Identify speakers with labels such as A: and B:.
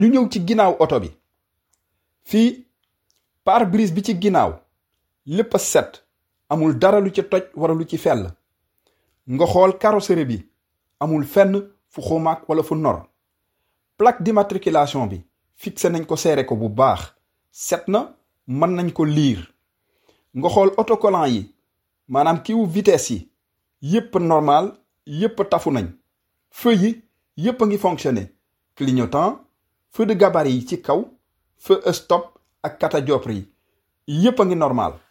A: ñu ñëw ci ginnaaw oto bi fii pare-brise bi ci ginnaaw lépp a set amul dara lu ci toj wala lu ci fell nga xool carrosserie bi amul fenn fu xumaag wala fu nor plaque d'immatriculation bi fixé nañ ko seere ko bu baax set na mën nañ ko liir nga xool autocollant yi maanaam kiwu vitesse yi yépp normal yépp tafu nañ feu yi yépp a ngi fonctionné clignotant feu de gabarit yi ci kaw feu stop ak catadioptre yi yépp a ngi normal